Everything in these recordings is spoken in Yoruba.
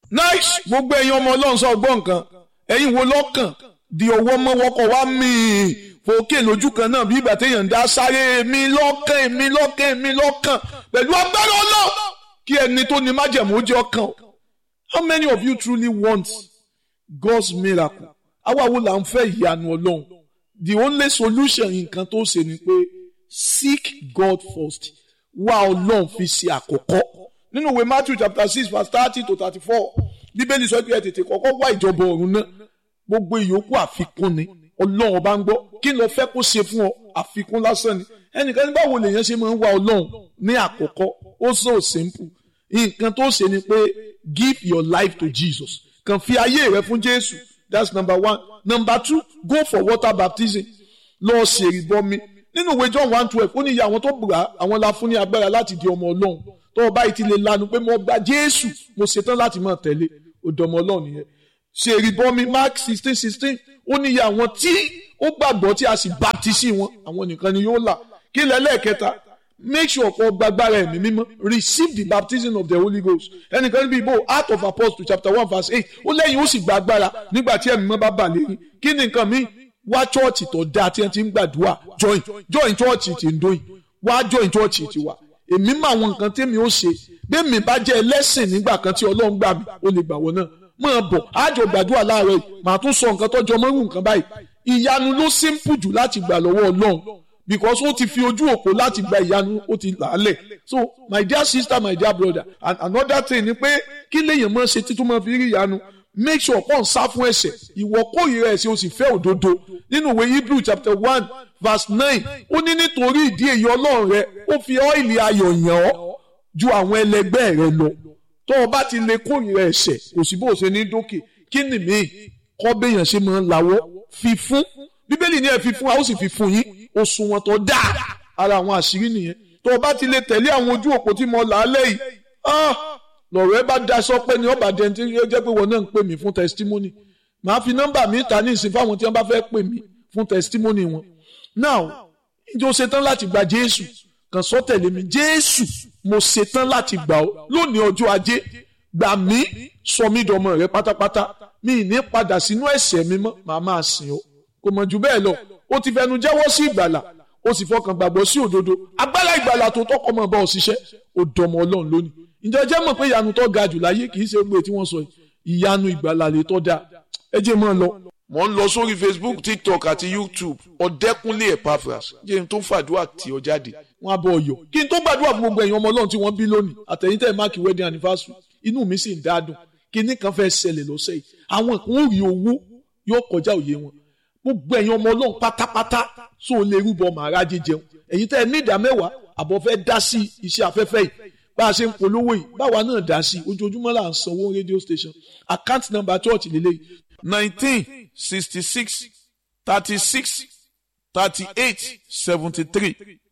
nice gbogbo ẹ̀yin ọmọ ọlọ́run sọ gbọ́ nǹkan ẹ̀yin wo lọ́kàn di ọwọ́ mọ́wọ́kọ̀ wá míì fòkè lójú kan náà bí ìgbà téèyàn ń dá sáré mi lọ́kàn mi lọ́kàn mi lọ́kàn pẹ̀lú agbára ọlọ́run kí ẹni tó ní májẹ̀mú ó jẹ́ ọkàn how many of you truly want God's miracle àwa wo là ń fẹ́ ìyanu ọlọ́run the only solution nǹkan tó ṣe ni pé seek God first wá ọlọ́run fi ṣe àkọ́kọ́ nínú ìwé Matthew chapter six verse thirty to thirty-four bíbélì sọ pé ẹ tètè kọ́kọ́ wá ìjọba ọ̀run náà gbogbo ìyókù àfikún ni ọlọ́run ọba ń gbọ́ kí ló fẹ́ kó ṣe fún ọ àfikún lásán ni ẹnìkan ní báwo lèèyàn ṣe máa ń wá ọlọ́run ní àkọ́kọ́ ó so simple nǹkan tó ṣe ni pé give your life to Jesus kàn fi ayé rẹ fún Jésù that's number one number two go for water baptism lọ ṣèrìbọmi nínú ìwé John one twelve ó ní iye àwọn tó gbà àwọn la fún ní agbára láti di ọmọ ọlọ́run tó o bá ti lè lanu pé mo gba Jésù mo ṣetán láti máa tẹ̀lé òdòmọ ọlọ́run nìyẹn ṣèrìbọmi Mark sixteen sixteen ó ní iye àwọn tí ó gbàgbọ́ tí a sì baptisi wọn àwọn nìkan ni yóò là kí lẹ́lẹ́kẹta make sure kó gbàgbára ẹ̀mí mímọ́ receive the baptism of the Holy Ghost ẹnìkan níbi ìbò Acts of Apostles chapter one verse eight ó lẹ́yìn ó sì gbàgbára nígbà tí ẹ̀mí mímọ́ bá bà léyìn kí ni nǹkan mi wá chọ́ọ̀chì tó dáa tí wọ́n ti ń gbàdúrà join join chọ́ọ̀chì tí ń dóyìn wá join chọ́ọ̀chì tí wà èmi mọ àwọn nǹkan tẹ́mi ó ṣe bí mi bá jẹ́ ẹlẹ́sìn nígbà kan tí Ọlọ́run gbà mí ó lè gbà wọ́n náà máa bọ̀ àjọ gbàdúrà láàárọ̀ yìí màá tún sọ nǹkan tọ́jọ́ mọ́rù nǹkan báyìí ìyanu ló simple jù láti gbà lọ́wọ́ Ọlọ́run because ó ti fi ojú òpó láti gba ìyanu ó ti làálẹ̀ so my dear sister my dear brother and another thing ni pé kí lèèyàn máa ṣe títún máa fi rí ìyanu make sure kó n sá fún ẹ̀ṣẹ̀ ìwọ kórìíra ẹ̀ṣẹ̀ o sì fẹ́ òdodo nínú ìwé Hebrew chapter one verse nine ó ní nítorí ìdí èyí Ọlọ́run rẹ ó fi ọ́ìlì ayọ̀ yàn ọ́ ju àwọn ẹlẹgbẹ́ rẹ lọ tó o bá ti lè kórìíra ẹ̀ṣẹ̀ kò sí bó o ṣe ní dókè kí ni mí kọ́ béèyàn ṣe máa ń lawọ́ fi fún bíbélì ní ẹ fi fún a ó sì fi fún yín òṣùwọ̀n tó dáa ara àwọn àṣírí nìyẹn tó o bá ti lè tẹ̀lé àwọn ojú òpó tí mo là á lẹ́yìn lọ̀rọ̀ ẹ bá da sọpẹ́ ni ọba dẹ́ntì yóò jẹ́ pé wọn náà ń pè mí fún testimony màá fi nọ́mbà mi ta ní ìsìn fáwọn tí wọ́n bá fẹ́ pè mí fún testimony wọn now ǹjẹ́ o ṣetán láti gba Jésù kàn sọ tẹ̀lé mi Jésù mo ṣetán láti gbà ọ́ lónìí ọjọ́ ajé gbà mí sọ mí dọmọ rẹ pátápátá mi ì ní padà sínú ẹ̀ṣẹ̀ mi mọ́ màá máa sìn ọ́ kò mọ̀ jù bẹ́ẹ̀ lọ ó ti fẹnu jẹ́wọ́ sí ìgbàlà ó sì fọkàn gbàgbọ́ sí òdodo agbára ìgbàlà tó tọkọ mọ̀ bá ọ ṣiṣẹ́ ó dọmọ ọlọ́run lónìí ǹjẹ́ jẹ́ mọ̀ pé ìyanu tó ga jù láyé kì í ṣe gbé tí wọ́n sọ ìyanu ìgbàlà lè tọ́ da ẹ jẹ́ mọ́ ọ lọ. mo ń lọ sórí Facebook TikTok àti YouTube ọ̀dẹ́kunlé Epaphras jẹ́ n tó fàdúrà tí ọ jáde wọ́n á bọ̀ ọ̀yọ́ kí n tó gbàdúrà fún gbogbo ẹ̀yin ọmọ ọlọ́run tí wọ́n bí lónìí àtẹ̀yìntẹ̀ máàkì wedding anniversary inú mi sì ń dádùn kíní kan fẹ́ ṣẹlẹ̀ lọ́sẹ̀ yìí àwọn kan ó rí owó yóò kọjá òye wọn gbogbo ẹ̀yin ọmọ ọlọ́run pátápátá tó o lè rúbọ màrá jíjẹun ẹ̀yin tẹ́ ẹ ní ìdá mẹ́wàá àbọ̀ fẹ́ dá sí iṣẹ́ afẹ́fẹ́ yìí bá a ṣe ń polówó yìí báwa náà dá sí ojoojúmọ́ là ń sanwó radio station account number church lélẹ́yìí nineteen sixty six thirty six thirty eight seventy three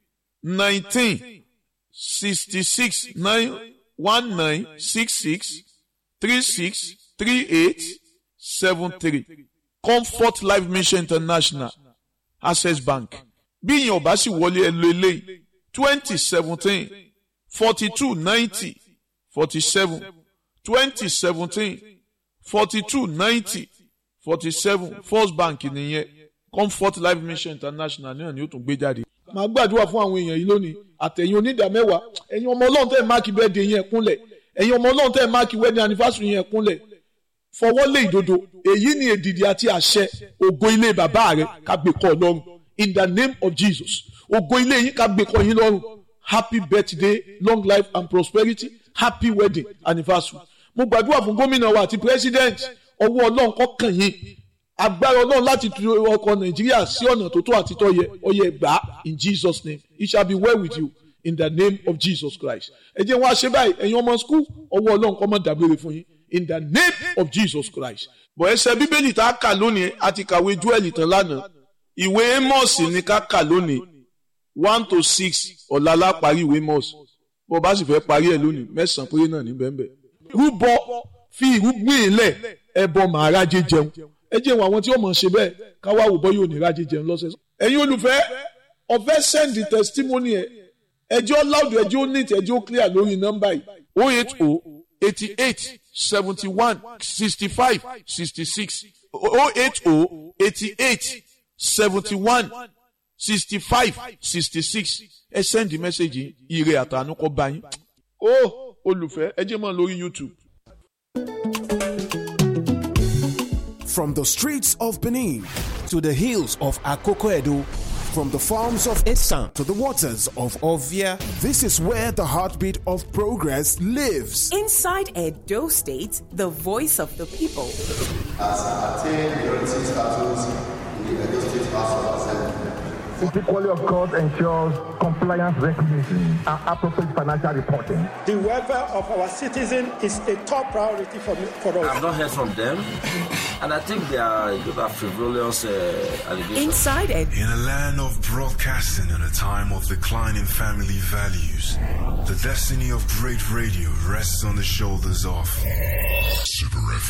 nineteen sixty six nine one nine six six three six three eight seven three comfort life mission international access bank bí ìyẹn ọba sì wọlé ẹ lo eléyìí twenty seventeen forty two ninety forty seven twenty seventeen forty two ninety forty seven first bank nìyẹn comfort life mission international náà ni ó tún gbé jáde. màá gbàdúrà fún àwọn èèyàn yìí lónìí àtẹ̀yìn onídàmẹ́wàá ẹ̀yin ọmọ ọlọ́run tẹ́ ẹ̀ máàkì bẹ́ẹ̀dẹ̀ yẹn kúnlẹ̀ ẹ̀yin ọmọ ọlọ́run tẹ́ ẹ̀ máàkì wedding anniversary yẹn kúnlẹ̀ fọwọ́ lé ìdodo èyí ni èdìdì àti àṣẹ ògo ilé bàbá rẹ ká gbé kọ́ lọ́rùn in the name of Jesus ògo ilé yín ká gbé kọ́ yín lọ́rùn happy birthday long life and prosperity happy wedding anniversary mo gbàdúrà fún gómìnà wa àti president ọwọ́ ọlọ́run kó kàn yín agbára ọlọ́run láti tu ọkọ̀ nàìjíríà sí ọ̀nà tó tó àti tọ́ yẹ ọyẹ gbà in Jesus name it shall be well with you in the name of Jesus Christ ẹ jẹ́ wọn àṣẹ báyìí ẹ̀yin ọmọ school ọwọ́ ọlọ́run kó má dágbére fún yín in the name of Jesus Christ. bọ̀ ẹsẹ̀ bíbélì tá a kà lónìí a ti kàwé Jóẹ́lì tán lánàá ìwé Amos ní ká kà lónìí one to six ọ̀la la parí ìwé Amos bó bá sì fẹ́ parí ẹ̀ lónìí mẹ́sàn-án péré náà ní bẹ́ẹ̀ rúbọ fi ìrúgbìn ilẹ̀ ẹbọ màá rájẹ jẹun ẹ jẹ́ wọn àwọn tí ó mọ̀ ṣe bẹ́ẹ̀ káwá wò bọ́ yóò ní rájẹ jẹun lọ́sẹ̀. ẹ̀yin olùfẹ́ ọ̀fẹ́ send the testimony ẹ̀ ẹjọ́ loud ẹjọ́ neat ẹjọ́ clear lórí nọ́mbà yìí oh eight oh eighty eight seventy one sixty five sixty six oh eight oh eighty eight seventy one sixty five sixty six ẹ sẹ́ndì mẹ́sẹ̀gì ire àtànú kọ́ bá yín. ó olùfẹ́ ẹ jẹ́ mọ́ lórí YouTube. From the streets of Benin to the hills of Akoko Edo, from the farms of Esan to the waters of Ovia, this is where the heartbeat of progress lives. Inside Edo State, the voice of the people. As I attain majority status in the Edo State House of Assembly. The equality of God ensures compliance recognition and appropriate financial reporting. The welfare of our citizens is a top priority for, me, for us. I've not heard from them, and I think they are those are frivolous uh, allegations. Inside Edo. In a land of broadcasting and a time of declining family values, the destiny of great radio rests on the shoulders of Super